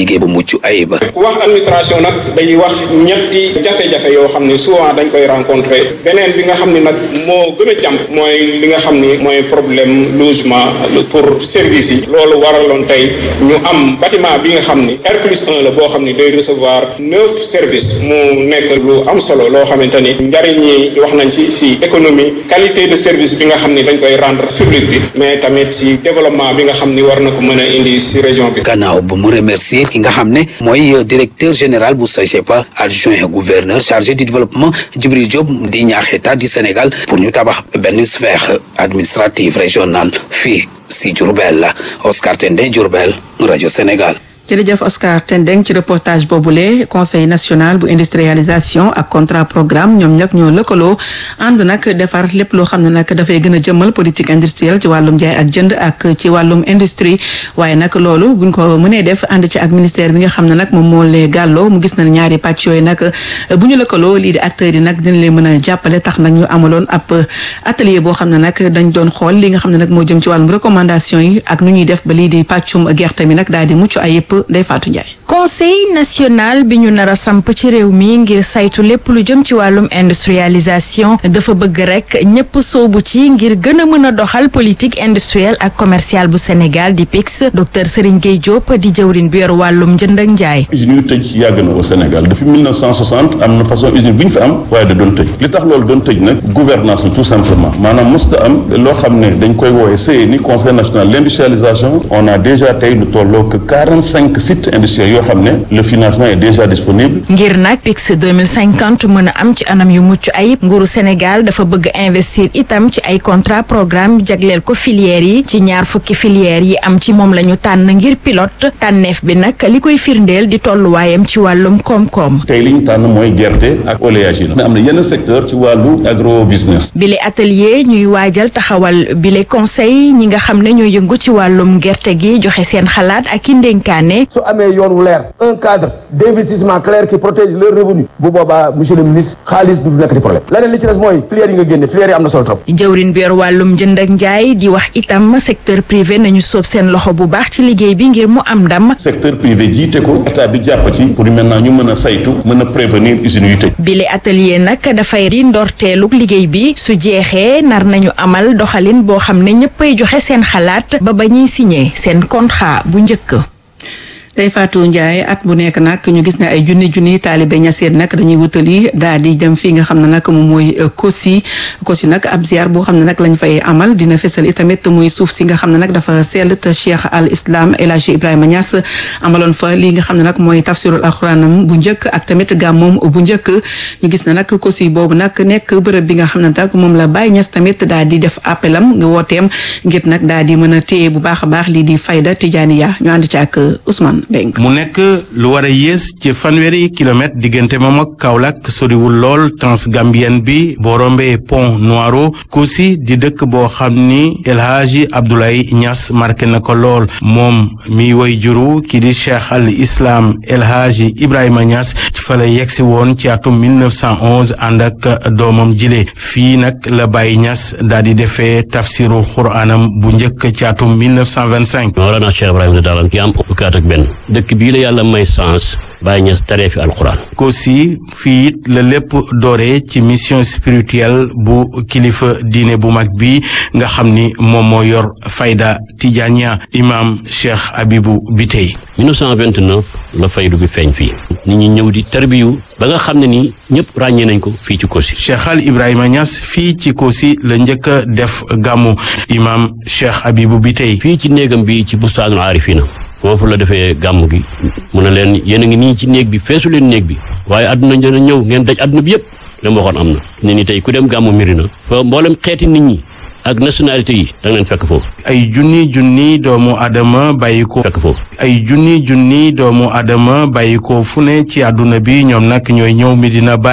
liggéey bu mucc ayib. wax administration nag day wax ñetti jafe-jafe yoo xam ne souvent dañ koy rencontrer beneen bi nga xam ne nag moo gën a jàmp mooy li nga xam ni mooy problème logement pour service yi loolu waraloon tey ñu am bâtiment bi nga xam ni R plus 1 la boo xam ni day recevoir neuf services mu nekk lu am solo loo xamante ni njariñ yi wax nañ ci si économie qualité de service bi nga xam ni dañ koy rendre public bi mais tamit si développement bi nga xam ni war na ko mën a indi si région bi. gannaaw bu mu remercier ki nga xam ne mooy directeur général bu SOGEPA adjoint gouverneur chargé du développement Djibril Diop di ñaax état du Sénégal pour ñu tabax benn sphère administrative régionale fii si Diourbel Oscar Tendé Diourbel rajo Sénégal. jërëjëf Oscar Tendeng ci reportage boobule conseil national bu industrialisation ak contrat programme ñoom ñag ñoo lëkkaloo ànd nag defar lépp loo xam ne nag dafay gën a jëmmal politique industrielle ci wàllum jaay ak jënd ak ci wàllum industrie waaye nag loolu buñ ko mënee def ànd ci ak ministère bi nga xam ne nag moom moo lee gàlloo mu gis na ñaari pàcc yooyu nag bu ñu lëkkaloo lii di acteurs yi nag dina leen mën a jàppale tax nag ñu amaloon ab atelier boo xam ne nag dañ doon xool li nga xam ne nag moo jëm ci wàllum recommandation yi ak nu ñuy def ba lii di pàccum gerte mi nag daal di mucc ayib Ndeye Fatou Ndiaye. conseil national bi ñu nar a samp ci réew mi ngir saytu lépp lu jëm ci wàllum industrialisation dafa bëgg rek ñëpp soobu ci ngir gën a mën a doxal politique industrielle ak commerciale bu Sénégal di PIX docteur Serigne Gueye Diop di jëwrin bi yor wàllum njënd ak njaay. usines yu tëj yàgg na au Sénégal depuis 1960 am na façon usine bu ñu fi am waaye da doon tëj li tax loolu doon tëj nag gouvernance la tout simplement maanaam mosta am loo xam ne dañ koy woowee CNI conseil national d' industrialisation on a déjà tey lu tolloo que 45 sites industriels yoo xam ne le financement est déjà disponible. ngir nag PIX 2050 mën a am ci anam yu mucc ayib nguuru Sénégal dafa bëgg investir itam ci ay contrat programme jagleel ko filières yi ci ñaar fukki filières yi am ci moom la ñu tànn ngir pilote tànneef bi nag li koy firndeel di tolluwaayam ci wàllum koom-koom. tey li ñu tànn mooy gerte ak oléagineux. am na yenn secteur ci wàllu agro business. bile atelier ñuy waajal taxawal bile conseil ñi nga xam ne ñoo yëngu ci wàllum gerte gi joxe seen xalaat ak i ndénkaane. su amee yoon wu leer un cadre d' investissement clair qui protège leurs revenus bu boobaa monsieur le ministre xaalis du nekk di problème leneen li ci des mooy filière yi nga génne filière yi am na solo trop. jëwrin bi yor wàllum jënd ak njaay di wax itam secteur privé nañu soob seen loxo bu baax ci liggéey bi ngir mu am ndam. secteur privé jiite ko état bi jàpp ci pour maintenant ñu mën a saytu mën a prévenir usines yu tëj. bile atelier nag dafay di ndorteelug liggéey bi su jeexee nar nañu amal doxalin boo xam ne ñëppay joxe seen xalaat ba ba ñuy signé seen contrat bu njëkk. Ndeye Fatou Ndiaye at bu nekk nag ñu gis ne ay junni junni taalibe ñaseen nag dañuy wutali daal di dem fii nga xam ne nag moom mooy Kossy Kossy nag ab ziar boo xam ne nag lañ fay amal dina fesal itamit muy suuf si nga xam ne nag dafa sell te Cheikh al Islam El Hadji Ibrahima Niass amaloon fa lii nga xam ne nag mooy tafsirul alxuraanam bu njëkk ak tamit gàmmoom bu njëkk ñu gis ne nag Kossy boobu nag nekk bërëb bi nga xam ne nag moom la Baye Niass tamit daal di def appelam nga wooteem ngir nag daal di mën a téye bu baax a baax lii di fayda Tijaaniya ñu ànd ci ak Ousmane mu nekk lu war a yées ci fanweeri kilomètre diggante moom ak Kaolack soriwul lool transgambienne bi boo rombee pont Noiro Kossy di dëkk boo xam ni El Hadji Abdoulaye Niass marqué na ko lool moom mi woy juru ki di cheikh al islam El Hadji Ibrahima Niass ci fa la yegsi woon ci atum 1911 ànd ak doomam jile fii nag la Baye Niass daal di defee tafsirul xuraanam bu njëkk ci atum 1925. Mawlana Cheikh Ibrahima Dalan ki am fukki at ak benn dëkk bii la yàlla may sens Baye Niass taree fi alquran. Kossy fii it la lépp dooree ci mission spirituelle bu kilifa diine bu mag bi nga xam ni moom moo yor fayda Tijaniya imam Cheikh Abibou Bitey. 1929 la faydu bi feeñ fii. nit ñi ñëw di tarbiyu ba nga xam ne ni ñëpp ràññee nañ ko fii ci Kossy. Cheikh Al Ibrahima Niass fii ci Kossy la njëkk a def gàmmu imam Cheikh Abibou Bitey. fii ci néegam bi ci bustaanul aarifina foofu la defee gàmm gi mu ne leen yéen a ngi nii ci néeg bi feesu leen néeg bi waaye àdduna dina ñëw ngeen daj àdduna bi yëpp li mu waxoon am na ne ni tey ku dem gàmmu Mirina fa mboolem xeeti nit ñi ak nationalité yi da nga leen fekk foofu ay junni junni doomu adama bàyyi ko fekk foofu ay junni junni doomu adama bàyyi ko fu ne ci àdduna bi ñoom nag ñooy ñëw Medina Baye